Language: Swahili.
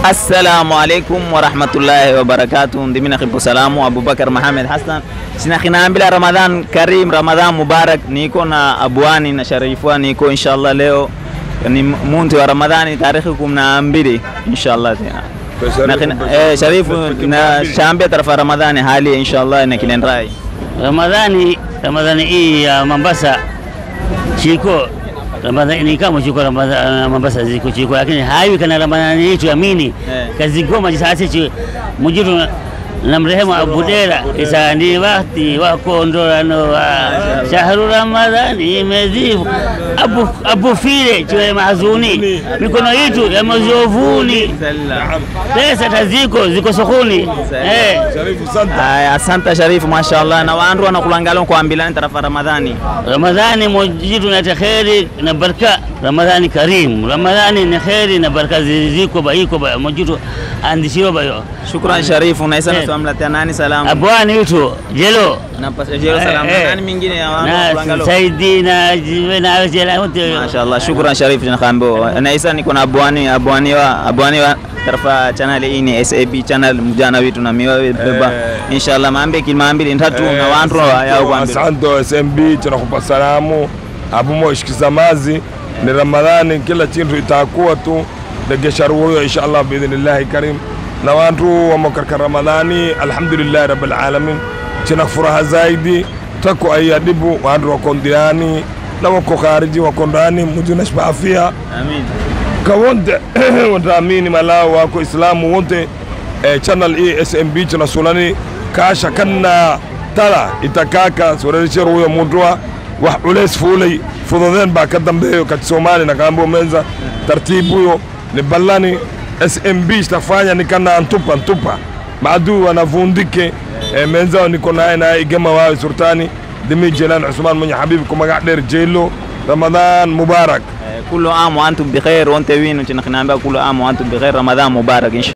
Assalamu alaikum warahmatullahi wabarakatuh. Ndimina khibu salamu Abubakar Mohamed Hassan sina khinaambila Ramadhan Karim, Ramadhan Mubarak. Niko na Abwani na Sharifua, niko inshallah leo ni muntu wa Ramadhani tarehe kumi na mbili inshallah tena na khina- eh, Sharifu na shambia tarafa Ramadhani hali inshallah na kinenrai Ramadhani Ramadhani hii ya Mombasa chiko Ramadhani ni kama chiko Ramadhani Mombasa ziko chiko, lakini haiwi kana Ramadhani yetu amini Eh. kazi goma jisasi chi mujiru na mrehemu Abudera isa ndi wakati wa kuondolano wa shahru Ramadhani imezivu abu abu file chiwe mahzuni mikono yetu ya mazovuni pesa taziko ziko sokoni eh Sharifu Santa. Aya, asante Sharifu, mashallah na wandu wanakulangala kuambilani tarafa Ramadhani Ramadhani mojitu na kheri na baraka. Ramadhani karim, Ramadhani ni kheri na baraka ziko ba iko ba mojitu andishiwa bayo Shukran Sharifu, na isa Eh. tuamlatia nani salamu abwani witu jelo na pasajero salamu Eh, eh. nani mingine ya wandu na wanakulangala saidi na jiwe na jela wote Mashallah, shukran Sharif tunakambo. Na isa niko na abwani abwani wa abwani wa tarafa channel hii ni SAB channel mjana wetu na miwa beba. Inshallah maambe kilmaambili ntatu na wandu yao kwambia. Asante SMB, tunakupa salamu abumo ishikizamazi ni Ramadhani, kila chintu itakuwa tu degesharu huyo inshallah biidhnillahi karim na wantu wamokarka Ramadhani, alhamdulillahi rabbil alamin, china furaha zaidi tako ayadibu wantu wako ndiani na wako khariji wako ndani mujunashba afia Amin. ka wonte wontaamini malao wako islamu wonte e channel e smb chana sulani kaasha kanna tala itakaka sorerisher huyo mudua wax culays fuulay fududeen baa ka dambeeyo kati somali nakaambo menza tartiib huyo ni ballani smb stafanya nikana antupa antupa maaduu wanavundike e menza niko naye naye igama waawe surtani dimi jelan cusmaan munya xabiib ku magac dheer jeelo ramadaan mubaarak كل عام وانتم بخير وانت وين كنا نambia كل عام وانتم بخير رمضان مبارك ان شاء